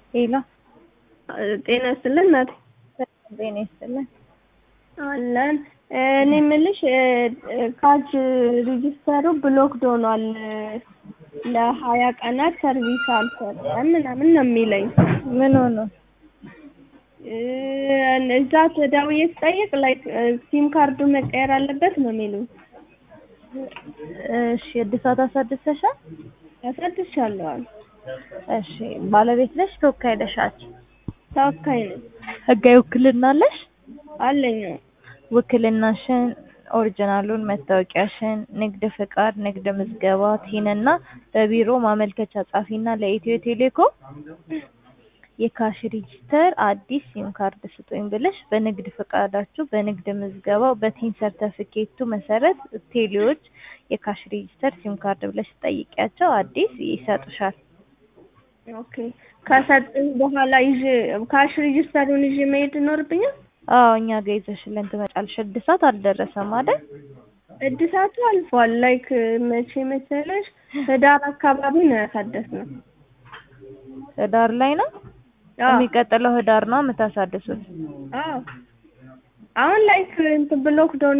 ሄሎ ጤና ይስጥልን እናቴ። ጤና ይስጥልን። አለን እኔ የምልሽ ካች ሪጅስተሩ ብሎክድ ሆኗል ለሀያ ቀናት ሰርቪስ አልሰጠም ምናምን ነው የሚለኝ። ምን ሆኖ? እዛ ደውዬ ስጠይቅ ላይክ ሲም ካርዱ መቀየር አለበት ነው የሚሉኝ። እሺ እድሳት አሳድሰሻል? አሳድሻለሁ አሉ። እሺ ባለቤት ነሽ? ተወካይ ነሽ? አንቺ ተወካይ ነኝ ህጋዊ ውክልና አለሽ? አለኝ። ውክልናሽን፣ ኦሪጂናሉን፣ መታወቂያሽን፣ ንግድ ፍቃድ፣ ንግድ ምዝገባ፣ ቲን እና በቢሮ ማመልከቻ ጻፊና ለኢትዮ ቴሌኮም የካሽ ሬጂስተር አዲስ ሲም ካርድ ስጡኝ ብለሽ በንግድ ፍቃዳችሁ በንግድ ምዝገባው በቲን ሰርተፊኬቱ መሰረት ቴሌዎች የካሽ ሬጂስተር ሲም ካርድ ብለሽ ጠይቂያቸው አዲስ ይሰጡሻል። ኦኬ ከሰጡኝ በኋላ ይዤ ካሽ ሬጂስተሩን ይዤ መሄድ ይኖርብኛል? አዎ እኛ ጋር ይዘሽልን ትመጫለሽ። እድሳት አልደረሰም አይደል? እድሳቱ አልፏል። ላይክ መቼ መሰለሽ ህዳር አካባቢ ነው ያሳደስነው። ህዳር ላይ ነው አዎ የሚቀጥለው ህዳር ነው የምታሳድሱት? አዎ አሁን ላይክ እንትን ብሎክ ዶን